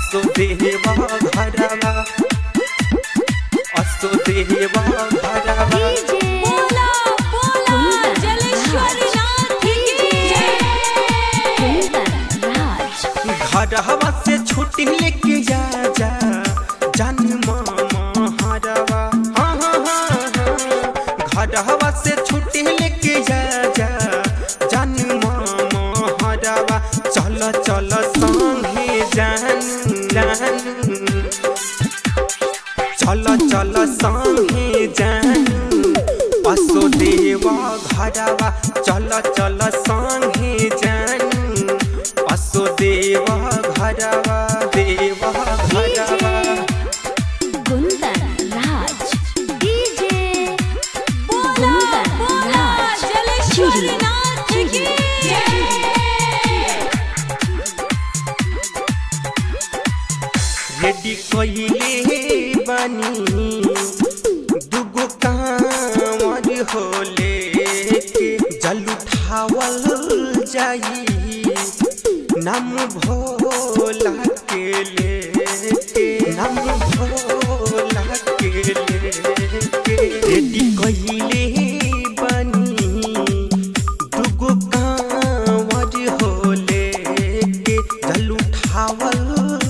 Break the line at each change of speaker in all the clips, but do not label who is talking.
असो देवा घरवा असो देवा घरवा
डीजे
बोला बोला
कुंदन
जलेश्वरी नाथ की जय
कुंदन राज
घरवा से छुट्टी लेके जा जा जान मामा हरवा हाँ हाँ हाँ हाँ घरवा से छुट्टी लेके जा जा जान मामा हरवा चल चल संगे जान जान चल चल संगे जान असो देवा घरवा चल चल संगे जान असो देवा घरवा देवा घरवा
कुंदन राज डीजे
बोला
कुंदन
बोला
राज
जलेश्वरी नाथ की जय
रेडी कइले बानी दुगो कांवर होले के जल उठावल जाई नाम भोला के लेके नाम भोला के लेके रेडी कइले बानी दुगो कांवर होले के जल उठावल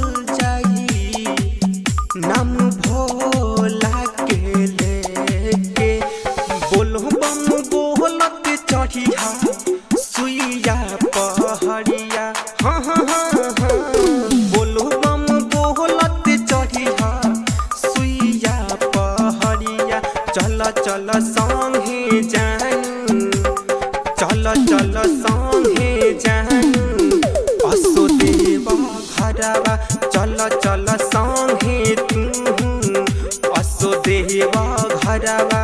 जाई नाम भोला के लेके बोलो बम बोलत चढ़िया सुइया पहड़िया हाँ हाँ हाँ हाँ बोलो बम बोलत चढ़िया सुइया पहड़िया चल चल संगे जान चल चल संगे जान असो देवा घरवा चल चल संगे तू असो देवा घरवा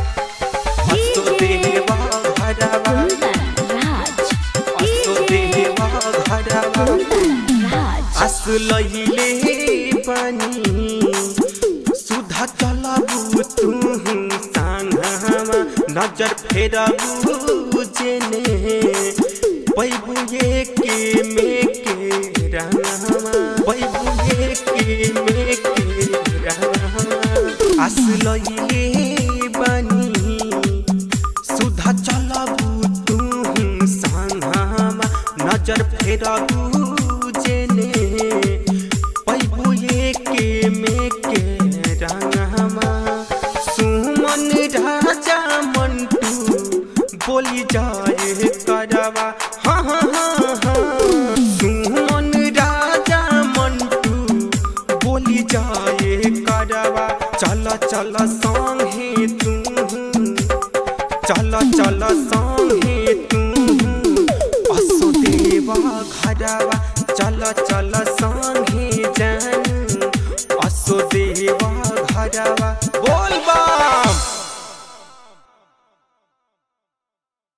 असो देवा घरवा
कुंदन राज
असो देवा घरवा
कुंदन राज
आस लहिले पानी सुधा चलबु तू साङ्गमा नजर फेरबु जेने पैबु एके मेके रङमा पैबु एके मेके रङमा आस लहिले बानी सुधा चलबु तू साङ्गमा नजर फेरबु जेने पैबु एके मेके रङमा सुमन राजा मन्टु बोली जाए करवा हाँ हाँ हाँ हाँ सुमन राजा मन्टु बोली जाए करवा चल चल संगे तू चल चल संगे तू असो देवा घरवा चल चल संगे